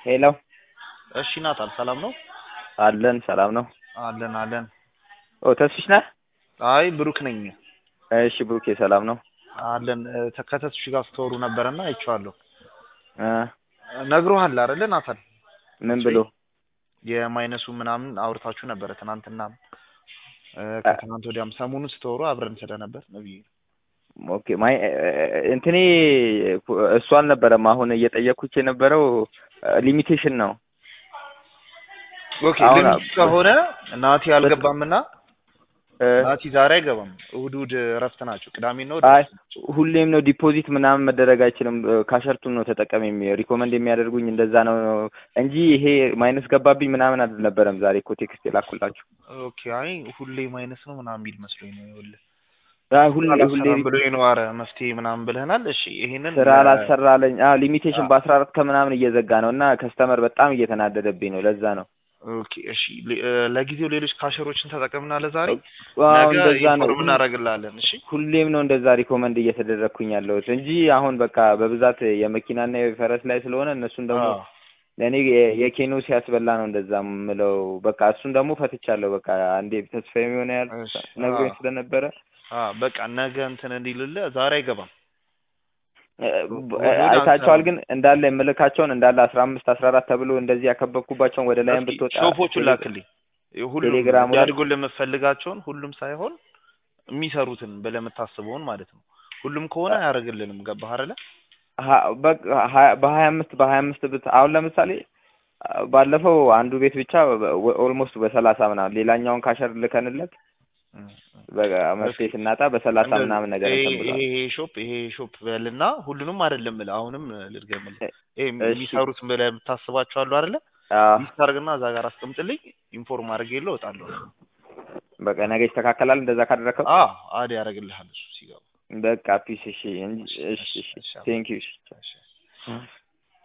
ሄሎ እሺ ናታል ሰላም ነው? አለን ሰላም ነው። አለን አለን። ኦ ተስፍሽ ነህ? አይ ብሩክ ነኝ። እሺ ብሩኬ ሰላም ነው? አለን እ፣ ከተስፍሽ ጋር ስትወሩ ነበረና አይቼዋለሁ። እ ነግሮሃል አይደለ ናታል? ምን ብሎ የማይነሱ ምናምን አውርታችሁ ነበረ ትናንትና እ፣ ከትናንት ወዲያም ሰሞኑን ስትወሩ አብረን ስለነበር ነው ብዬ ነው። ኦኬ ማይ እንትኔ እሱ አልነበረም። አሁን እየጠየኩት የነበረው ሊሚቴሽን ነው። ኦኬ አሁን ሊሚት ከሆነ ናቲ አልገባምና እ፣ ናቲ ዛሬ አይገባም። እሑድ እሑድ እረፍት ናቸው። ቅዳሜና እሑድ አይ እረፍት ናቸው። ሁሌም ነው ዲፖዚት ምናምን መደረግ አይችልም። ካሸርቱን ነው ተጠቀም የሚ ሪኮመንድ የሚያደርጉኝ እንደዛ ነው እንጂ ይሄ ማይነስ ገባብኝ ምናምን አልነበረም። ዛሬ እኮ ቴክስት የላኩላችሁ ኦኬ አይ ሁሌ ማይነስ ነው ምናምን የሚል መስሎኝ ነው። ይኸውልህ አይ ሁሌ ሁሌ አላሰራም ብሎኝ ነው። ኧረ መፍትሄ ምናምን ብለህናል። እሺ ይሄንን ስራ ለ- አላሰራለኝ። አዎ ሊሚቴሽን አዎ። በአስራ አራት ከምናምን እየዘጋ ነው እና ከስተመር በጣም እየተናደደብኝ ነው። ለዛ ነው ኦኬ እሺ ለ- እ፣ ለጊዜው ሌሎች ካሸሮችን ተጠቅምና ለዛሬ አዎ ነገ እንደዛ ነው። ኢንፎርም እናደርግልሃለን። እሺ ሁሌም ነው እንደዛ ሪኮመንድ እየተደረግኩኝ ያለሁት እንጂ አሁን በቃ በብዛት የመኪናና የፈረስ ላይ ስለሆነ እነሱን ደግሞ አዎ ለእኔ የ- የኬኖ ሲያስበላ ነው እንደዛ ምለው። በቃ እሱን ደግሞ ፈትቻለሁ። በቃ አንዴ ተስፋ የሚሆነ ያህል እሺ ነግሮኝ አዎ ስለነበረ አዎ በቃ ነገ እንትን እንዲልልህ ዛሬ አይገባም። እ፣ እሑድ አይታቸዋል። አንሰራም። ግን እንዳለ የምልካቸውን እንዳለ አስራ አምስት አስራ አራት ተብሎ እንደዚህ ያከበብኩባቸውን ወደ ላይም እስኪ ብትወጣ ሾፖቹን ቴሌ- ላክልኝ። ሁሉም ቴሌግራሙ ላይ እንዲያድጉልህ የምትፈልጋቸውን ሁሉም ሳይሆን የሚሰሩትን ብለህ የምታስበውን ማለት ነው። ሁሉም ከሆነ አያደርግልንም። ገባህ አይደለ? ሀ- በቃ ሀያ- በሀያ አምስት በሀያ አምስት ብት አሁን ለምሳሌ አ፣ ባለፈው አንዱ ቤት ብቻ ኦልሞስት በሰላሳ ምናምን ሌላኛውን ካሸር ልከንለት እም፣ እም። በቃ መፍትሄ እስኪ ስናጣ በሰላሳ እንደዚህ ምናምን ነገር ይሄ እንትን ብሏል። ይሄ ይሄ ሾፕ ይሄ ሾፕ በልና ሁሉንም አይደለም ብለህ አሁንም ልድገምልህ። እ- ይሄ እሺ የሚሰሩት ብለህ የምታስባቸው አሉ አይደለ? አዎ ሊስት አድርግና እዛ ጋር አስቀምጥልኝ። ኢንፎርም አድርጌ የለው እወጣለሁ። በቃ ነገ ይስተካከላል እንደዛ ካደረከው አዎ አድ ያደርግልሃል እሱ ሲገባ። በቃ ፒስ እሺ እንጂ እሺ እሺ እሺ እሺ እሺ አባ ቴንክ ዩ እሺ እሺ